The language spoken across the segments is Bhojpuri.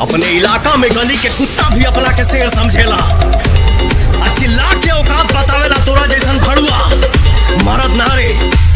अपने इलाका में गली के कुत्ता भी अपना के शेर समझेला आ चिल्ला के औकात बतावेला तोरा जैसन भड़ुआ मरद नारे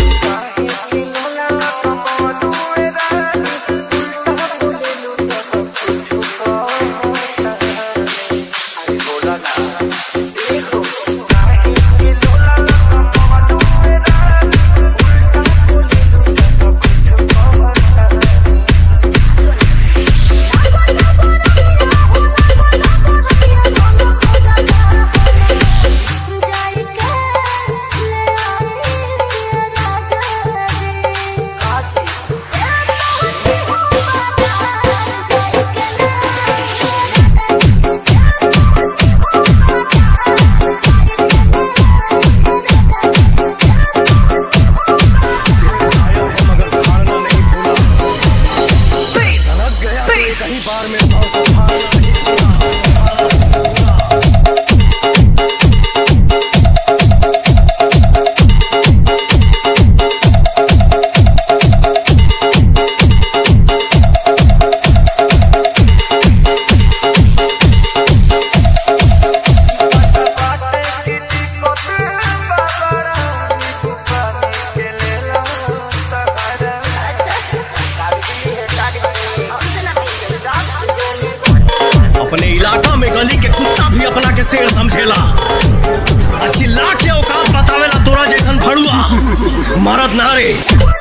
कहीं बार में सौ सौ फाड़ अपने इलाका में गली के कुत्ता भी अपना के शेर समझेला आ चिल्ला के औकात बतावेला तोरा जैसन भड़ुआ मरद नारे